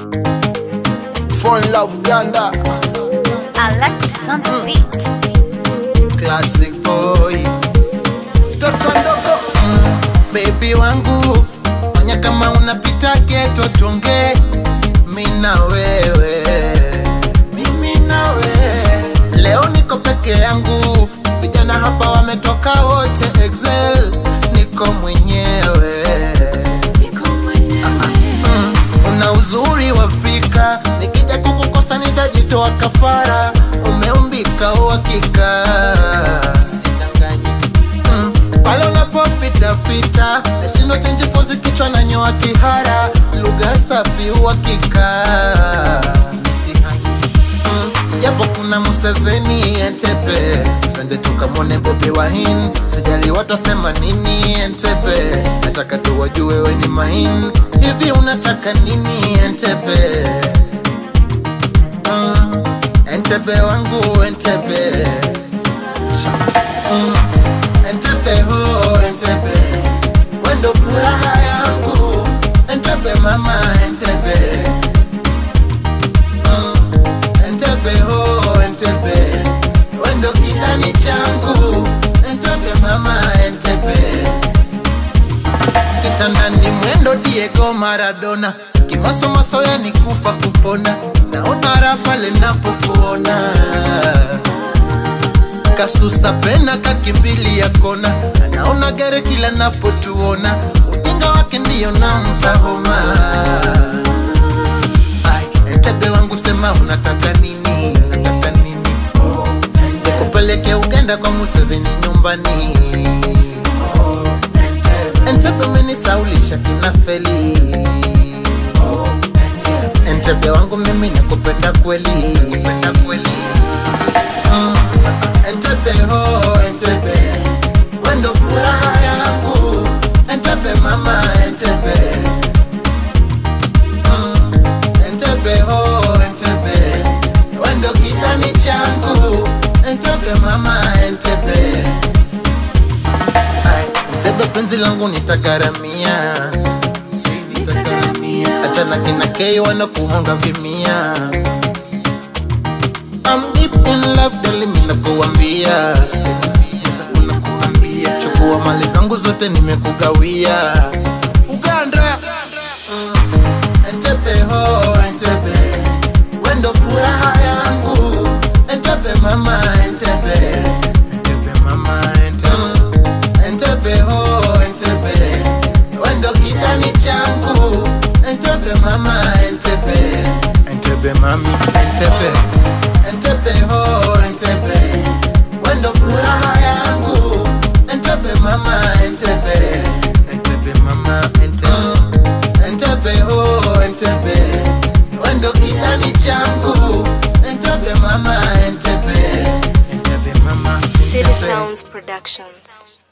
Phone love Uganda, Alexis on the beat. classic boy, toto ndogo mm, baby wangu, fanya kama unapita geto, tuongee mi na wewe, mimi na wewe. Leo niko peke yangu, vijana hapa wametoka wote, Excel niko mwenyewe Mm, una uzuri wa Afrika, nikija kukukosa nitajitoa kafara. Umeumbika uhakika, sidanganyi. Mm, pale unapopita pita, nashindo chenji pozi, kichwa na nyoa kihara, lugha safi uhakika, misihangi Mm, japo kuna Museveni Entebbe, twende tukamwone Bobi Wine, sijali watasema nini Entebbe, nataka tu wajue we ni main. Hivi unataka nini Entebbe? Mm, Entebbe wangu Entebbe, mm, Entebbe ho Entebbe, wendo furaha yangu Entebbe mama Entebbe Entebbe ho Entebbe wendo kidani changu Entebbe mama Entebbe kitandani mwendo Diego Maradona kimasomaso yani kufa kupona naona raha pale napokuona kasusa pena kakimbili ya kona anaona gere kila napotuona ujinga wake ndiyo nampa homa Ai, Entebbe wangu sema unataka nini unataka nini nikupeleke Uganda kwa Museveni nyumbani Entebbe umenisaulisha kina feli Entebbe wangu mimi nakupenda kweli nakupenda kweli Mm. Entebbe ho Entebbe wendo furaha yangu Entebbe mama Entebbe Mm. Entebbe ho Entebbe wendo kidani changu Entebbe mama Entebbe Ai, Entebbe penzi langu nitagaramia achana kina kei wanakuhonga vimia I'm deep in love dali mina kuambia chukua mali zangu zote nimekugawia Uganda Mm. Entebbe ho Entebbe wendo furaha yangu Entebbe mama Entebbe Entebbe mama Entebbe Entebbe ho Entebbe wendo kidani changu Entebbe mama Entebbe Entebbe mami Entebbe Entebbe ho Entebbe wendo furaha yangu Entebbe mama Entebbe Entebbe mama Entebbe Entebbe ho Entebbe wendo kidani changu Entebbe mama Entebbe Entebbe mama City Entebbe Sounds Productions.